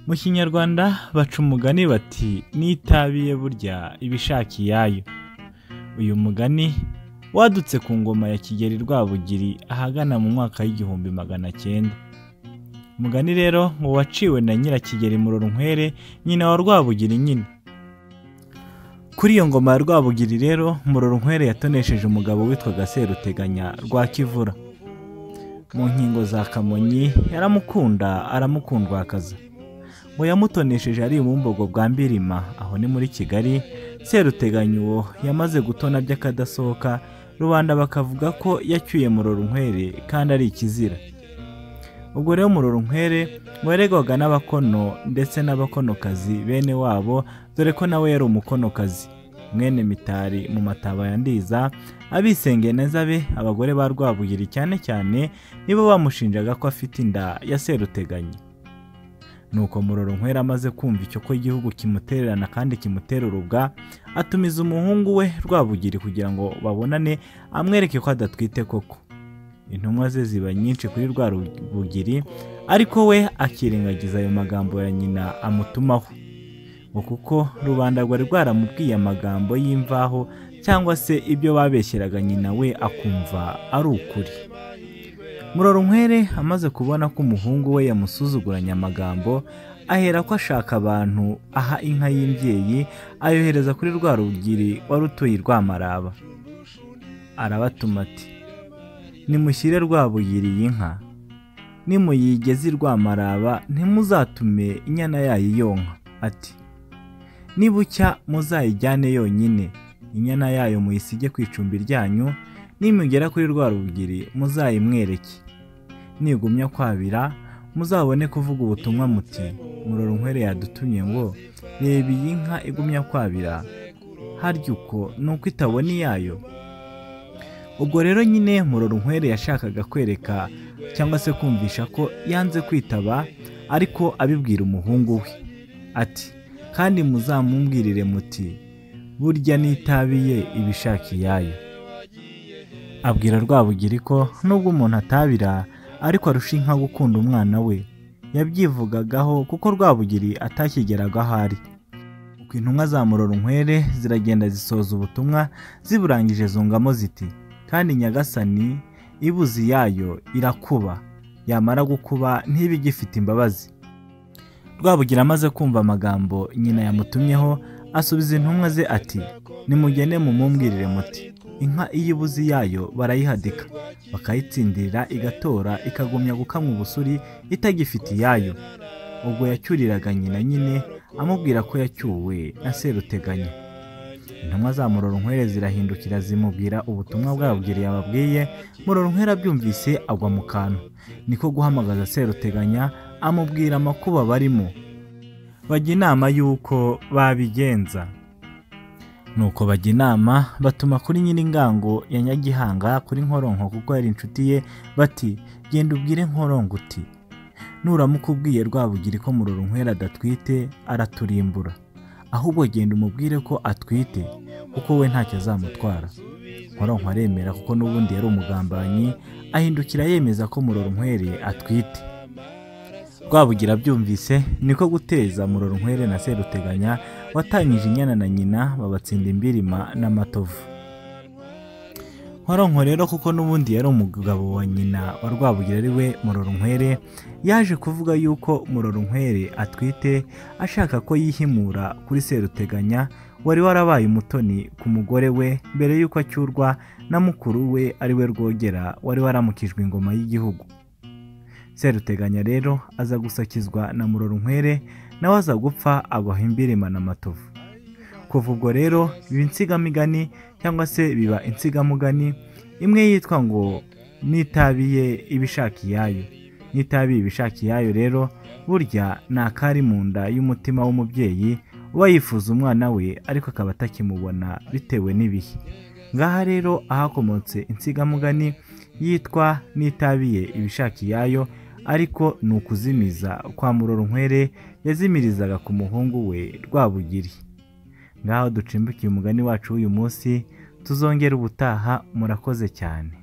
mu kinyarwanda baca umugani bati n'itabiye burya ibishaka iyayo uyu mugani wadutse ku ngoma ya kigeli rwabugiri ahagana mu mwaka w'igihumbi magana cyenda umugani rero ngo waciwe na nyirakigeli murorunkwere nyina wa rwabugiri nyine kuri iyo ngoma ya rwabugiri rero murorunkwere yatonesheje umugabo witwaga seruteganya rwa kivura mu nkingo za kamonyi yaramukunda aramukundwakaza ngo yamutonesheje ari ubumbogo bwa mbirima aho ni muri kigali seruteganya uwo yamaze gutona by'akadasohoka rubanda bakavuga ko yacyuye murorunkwere kandi ari ikizira ubwo rero murorunkwere weregwaga n'abakono ndetse n'abakonokazi bene wabo dore ko nawe yari umukonokazi mwene mitari mu mataba ya ndiza abisengeye neza be abagore ba rwabugiri cyane cyane nibo bamushinjaga ko afite inda ya seruteganya nuko murorunkwere amaze kumva icyo ko igihugu kimutererana kandi kimutera urubwa atumiza umuhungu we rwabugiri kugira ngo babonane amwereke ko adatwite koko intumwa ze ziba nyinshi kuri rwa rubugiri ariko we akirengagiza ayo magambo ya nyina amutumaho ngo kuko rubanda rwari rwaramubwiye amagambo y'imvaho cyangwa se ibyo babeshyeraga nyina we akumva ari ukuri murorunkwere amaze kubona ko umuhungu we yamusuzuguranye amagambo ahera ko ashaka abantu aha inka y'imbyeyi ayohereza kuri rwa rubugiri wari utuye i rwamaraba arabatuma ati nimushyire rwabugiri iyi nka nimuyigeze i rwamaraba ntimuzatume inyana yayo yonka ati nibucya muzayijyane yonyine inyana yayo muyisige ku icumbi ryanyu nimugera kuri rwa rubugiri muzayimwereke nigumya kwabira muzabone kuvuga ubutumwa muti murorunkwere yadutumye ngo reba iyi nka igumya kwabira harya uko ni uko itabona iyayo ubwo rero nyine murorunkwere yashakaga kwereka cyangwa se kumvisha ko yanze kwitaba ariko abibwira umuhungu we ati kandi muzamumbwirire muti burya n'itabiye ibishaka iyayo abwira rwabugiri ko nubwo umuntu atabira ariko arusha inka gukunda umwana we yabyivugagaho kuko rwabugiri atakigeraga aho ari uko intumwa za murorunkwere ziragenda zisoza ubutumwa ziburangije zungamo ziti kandi nyagasani ibuzi yayo irakuba yamara gukuba ntibe igifite imbabazi rwabugira amaze kumva amagambo nyina yamutumyeho asubiza intumwa ze ati nimugene mumumbwirire muti inka iyo ibuzi yayo barayihadika bakayitsindira igatora ikagumya gukamwa ubusuri itagifite iyayo ubwo yacyuriraga nyina nyine amubwira ko yacyuwe na seruteganya intumwa za murorunkwere zirahindukira zimubwira ubutumwa bwabugiri yababwiye murorunkwere abyumvise agwa mu kantu niko guhamagaza seruteganya amubwira amakuba barimo bajya inama y'uko babigenza nuko bajya inama batuma kuri nyiringango ya nyagihanga kuri nkoronko kuko yari inshuti ye bati genda ubwire nkoronko uti nuramuka ubwiye rwabugiri ko murorunkwere adatwite araturimbura ahubwo genda umubwire ko atwite kuko we ntacyo azamutwara nkoronko aremera kuko n'ubundi yari umugambanyi ahindukira yemeza ko murorunkwere atwite rwabugira abyumvise niko guteza murorunkwere na seruteganya watangije inyana na nyina babatsinda imbirima n'amatovu nkoronko rero kuko n'ubundi yari umugabo wa nyina wa rwabugira ari we murorunkwere yaje kuvuga yuko murorunkwere atwite ashaka ko yihimura kuri seruteganya wari warabaye umutoni ku mugore we mbere y'uko acyurwa na mukuru we ari we rwogera wari waramukijwe ingoma y'igihugu seruteganya rero aza gusakizwa na murorunkwere nawe aza gupfa abaha imbirima na matovu kuva ubwo rero biba insigamigani cyangwa se biba insigamugani imwe yitwa ngo n'itabiye ibishaka iyayo n'itabiye ibishaka iyayo rero burya ni akari mu nda y'umutima w'umubyeyi uba yifuza umwana we ariko akaba atakimubona bitewe n'ibihe ngaha rero ahakomotse insigamugani yitwa n'itabiye ibishaka iyayo ariko ni ukuzimiza kwa murorunkwere yazimirizaga ku muhungu we rwabugiri ngaho ducimbukiye umugani wacu w'uyu munsi tuzongera ubutaha murakoze cyane